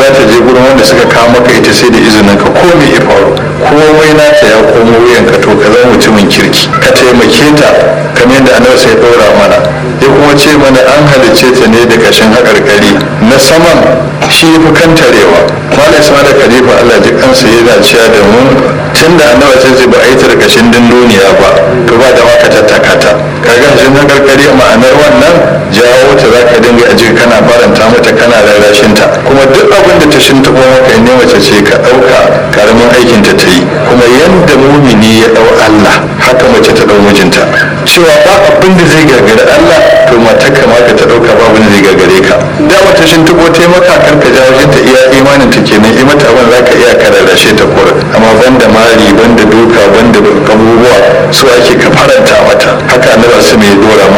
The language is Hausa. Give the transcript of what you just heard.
za ta je gurin wanda suka kawo maka ita sai da izinin ka ko me ya faru komai nata ya komo wuyanka to ka zama mutumin kirki ka taimake ta kamar yadda annabi sai ɗora mana ya kuma ce mana an halicce ta ne da kashin haƙarƙari na saman shi fi kantarewa malam ismail khalifa allah ji kansa yana cewa da mu tun da annabi sai ce ba a yi ta da kashin dunduniya ba to ba da maka tattaka ta kaga shi haƙarƙari ma'anar wannan jawo ta za ka dinga aji kana faranta mata kana rarrashin ta kuma duk abin da ta shintaɓo maka ne mace ce ka ɗauka karamin aikin ta ta yi kuma yadda mumini ya ɗau allah haka mace ta ɗau mijinta cewa ba abin da zai gagari allah to mata kamata ta ɗauka ba abin da zai gagare ka da mata shintaɓo ta yi maka kar ka jawo ta iya imanin ta kenan yi mata abin za ka iya ka rarrashe ta kura amma banda mari banda duka banda abubuwa su ake ka faranta mata haka na ba su mai dora